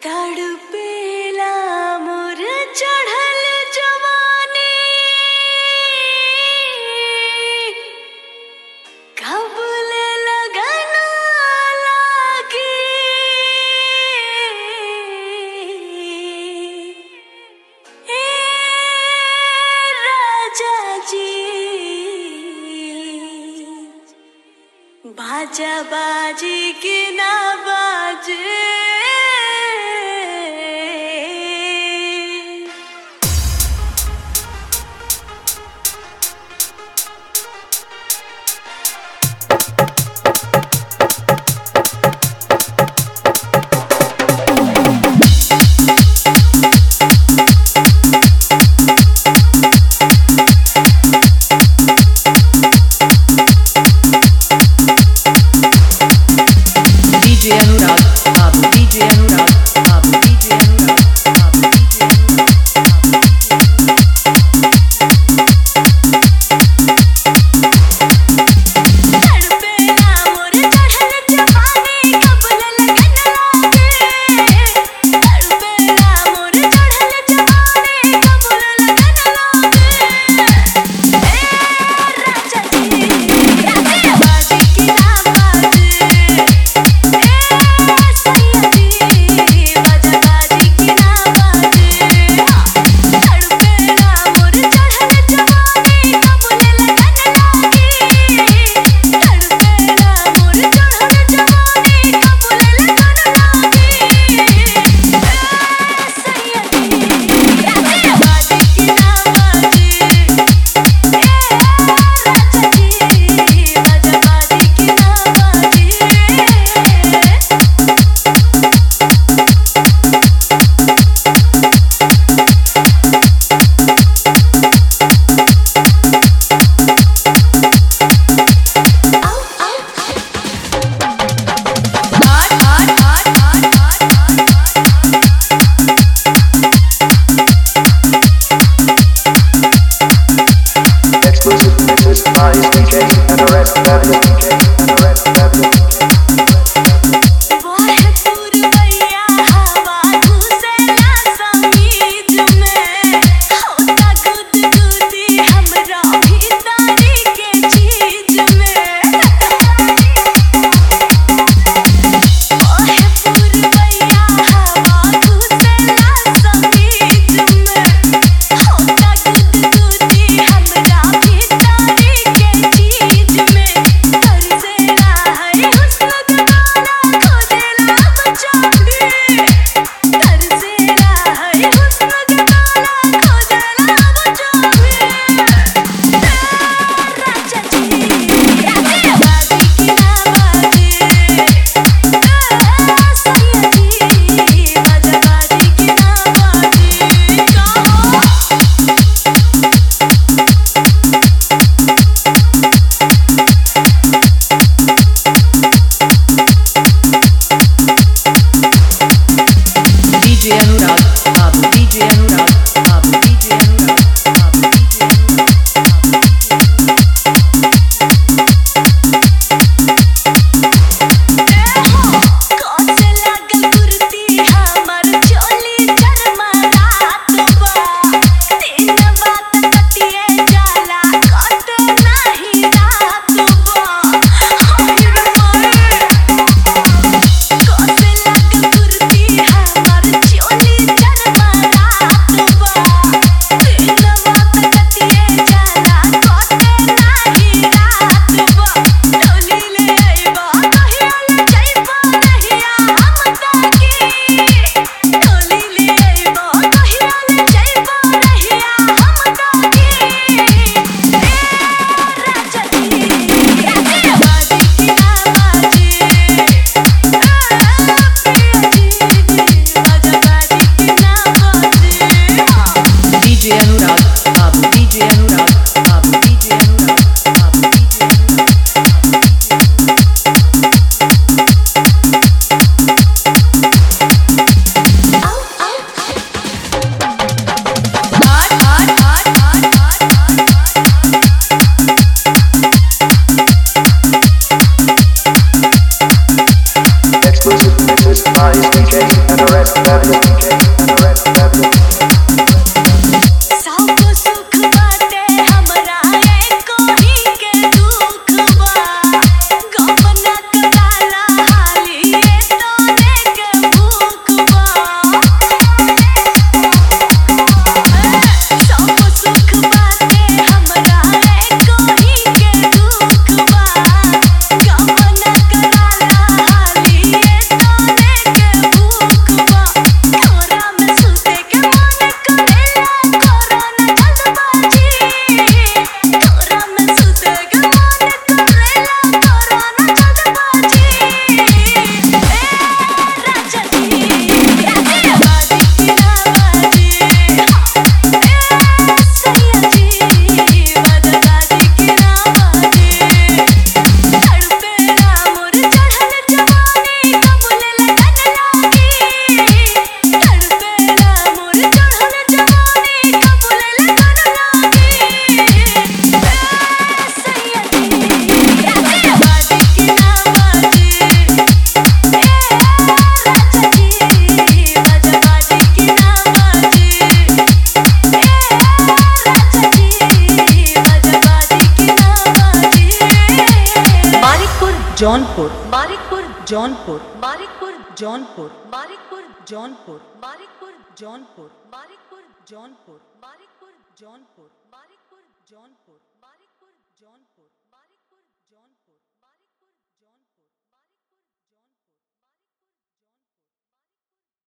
तड़पेला मोर चढ़ल जवानी कबल लगन लागी ए राजा जी बाजा बाजी की ना बाजे DJ Anurag, Babu DJ Anurag, Babu DJ Anurag, Babu DJ Anurag, Babu तड़पेला मोर चढ़ल जवानी कबल लगन लागे तड़पेला मोर चढ़ल जवानी कबल लगन लागे ए राजा जी राजा बाजी की ना बाजे ए सैया जी बाजा सब सुख बाटे हमरा एको ही के दुख बा गमना कराला हाली तोने के भूख बा सब सुख बाटे हमरा एको ही के दुख बा गमना कराला हाली तोने के भूख बा कोरा में सुते के मन करेला कोरोना जल्दबाजी कोरा में सुते के मन करेला कोरोना जल्दबाजी ए राजा जी राजा बाजी की नवाजी ए सैया जी बदबाजी की नवाजी तड़पेला मोर चढ़ल जवानी कबूल लगन लागी तड़पेला मोर चढ़ल जवानी कबूल लगन लागी सैया जी राजा बाजी की नवाजी ए राजा जी राजा बाजी की नवाजी ए राजा जी राजा बाजी की नवाजी मानिकपुर जौनपुर मानिकपुर जौनपुर मानिकपुर जौनपुर मानिकपुर जौनपुर मानिकपुर जौनपुर मानिकपुर जौनपुर मानिकपुर जौनपुर मानिकपुर जौनपुर मानिकपुर जौनपुर